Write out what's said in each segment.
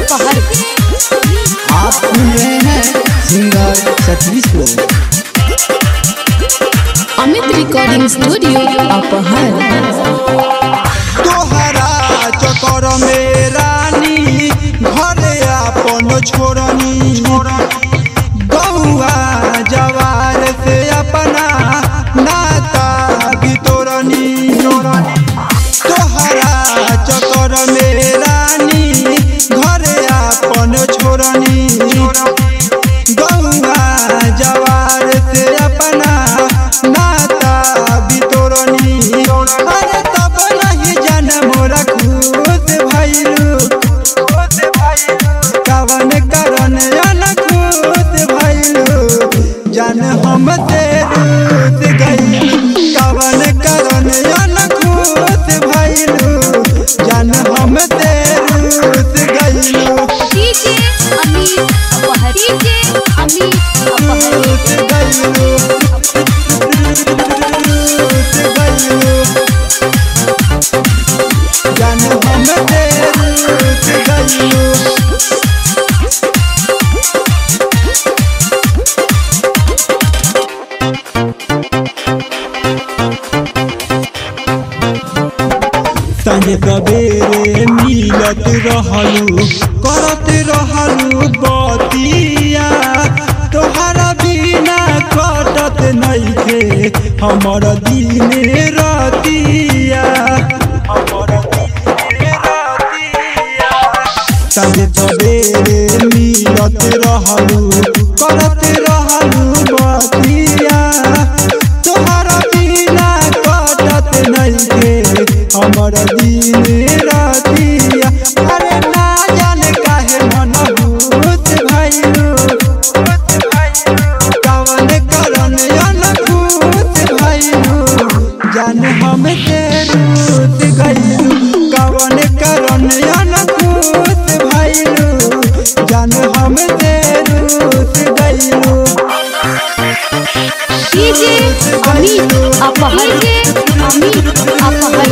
अपहर आप सुन रहे हैं सिंगर सतीश को अमित रिकॉर्डिंग स्टूडियो अपहर तोहरा चक्कर में रानी घरे अपन छोड़नी गौआ जवार से अपना नाता बितोरनी तोहरा चक्कर में रानी घरे अपन छोड़नी गौआ जवार से अपना नाता बितोरनी अरे तब नहीं जान मोरा खुश भइलू कवन करन जान खुश भइलू जान हम ते रूस गइलू कवन करन जान खुश भइलू जान हम ते रूस गइलू डीजे अमित अपहर डीजे अमित अपहर रूस गइलू रूस गइलू जान हम ते रूस गइलू संगे सवेरे मिलत रहलू करत रहलू बतिया तोहरा बिना कटत नइखे हमर दिन रतिया हमर दिन रतिया संगे सवेरे मिलत रहलू करत रहलू बतिया तोहरा बिना कटत नइखे हमर दिन रातिया अरे ना जाने काहे मन भूत भइलू कवन करन अनभूत भइलू जान हम ते रूत गइलू कवन करन अनभूत भइलू जान हम ते रूत गइलू डीजे अमित अपहर डीजे अमित अपहर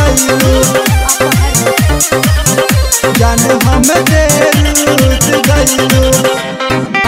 जान हम ते रूत गइलू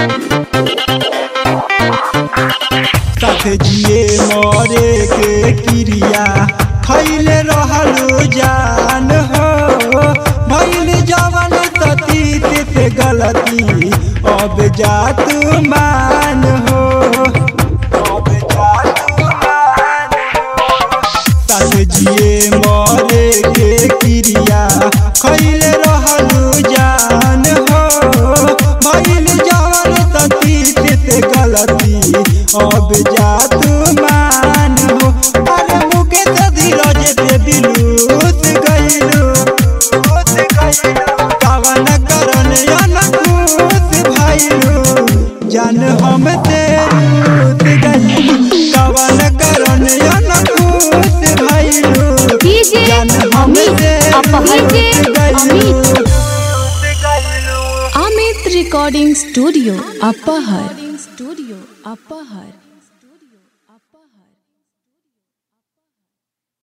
साथ जिए मरे के क्रिया खैले रहलू जान हो भइल जवन सतीत से गलती अब जा तू मान हो अब जा तू मान हो साथ जिए मरे के क्रिया खैले रहलू जान हो भइल जवन सतीत से गलती अब जा तू मान हो अरे मुके तो धीरज पे दिलूत गइलू कवन करन अनखुश भइलू जान हम ते रूत गइलू कवन करन अनखुश भइलू डीजे जान हम ते अपहर रूत गइलू अमित रिकॉर्डिंग स्टूडियो अपहर स्टूडियो अपहर